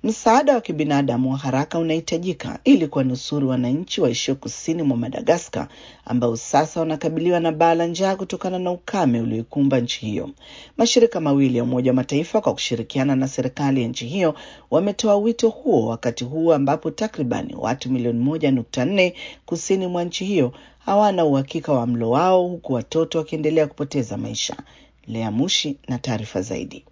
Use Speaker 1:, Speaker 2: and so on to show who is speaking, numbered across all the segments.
Speaker 1: Msaada wa kibinadamu wa haraka unahitajika ili kuwanusuru wananchi waishio kusini mwa Madagaskar ambao sasa wanakabiliwa na baa la njaa kutokana na ukame ulioikumba nchi hiyo. Mashirika mawili ya Umoja wa Mataifa kwa kushirikiana na serikali ya nchi hiyo wametoa wito huo wakati huu ambapo takribani watu milioni moja nukta nne kusini mwa nchi hiyo hawana uhakika wa mlo wao huku watoto wakiendelea kupoteza maisha. Lea Mushi na taarifa zaidi.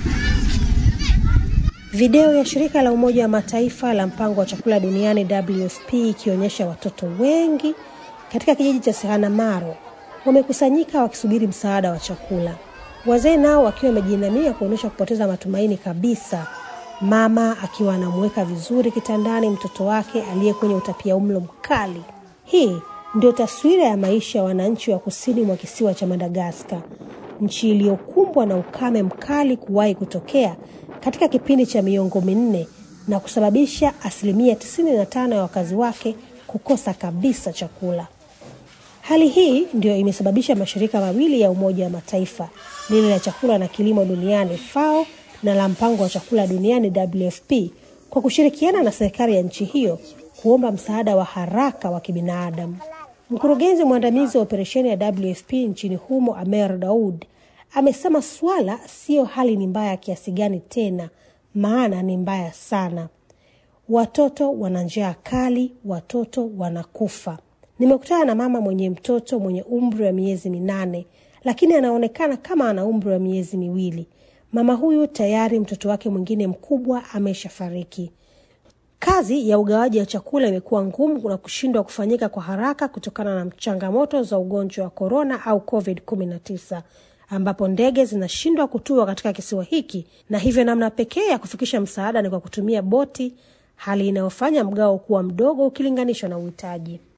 Speaker 2: Video ya shirika la Umoja wa Mataifa la mpango wa chakula duniani WFP ikionyesha watoto wengi katika kijiji cha Sehanamaro wamekusanyika wakisubiri msaada wa chakula, wazee nao wakiwa wamejiinamia kuonyesha kupoteza matumaini kabisa, mama akiwa anamweka vizuri kitandani mtoto wake aliye kwenye utapiamlo mkali. Hii ndio taswira ya maisha ya wananchi wa kusini mwa kisiwa cha Madagaskar, nchi iliyokumbwa na ukame mkali kuwahi kutokea katika kipindi cha miongo minne na kusababisha asilimia 95 ya wakazi wake kukosa kabisa chakula. Hali hii ndio imesababisha mashirika mawili ya Umoja wa Mataifa, lile la chakula na kilimo duniani FAO na la mpango wa chakula duniani WFP, kwa kushirikiana na serikali ya nchi hiyo kuomba msaada wa haraka wa kibinadamu. Mkurugenzi mwandamizi wa operesheni ya WFP nchini humo Amer Daud amesema swala siyo hali ni mbaya kiasi gani tena, maana ni mbaya sana. Watoto wana njaa kali, watoto wanakufa. Nimekutana na mama mwenye mtoto mwenye umri wa miezi minane, lakini anaonekana kama ana umri wa miezi miwili. Mama huyu tayari mtoto wake mwingine mkubwa ameshafariki. Kazi ya ugawaji wa chakula imekuwa ngumu na kushindwa kufanyika kwa haraka kutokana na changamoto za ugonjwa wa korona au COVID-19 ambapo ndege zinashindwa kutua katika kisiwa hiki, na hivyo namna pekee ya kufikisha msaada ni kwa kutumia boti, hali inayofanya mgao kuwa mdogo ukilinganishwa na uhitaji.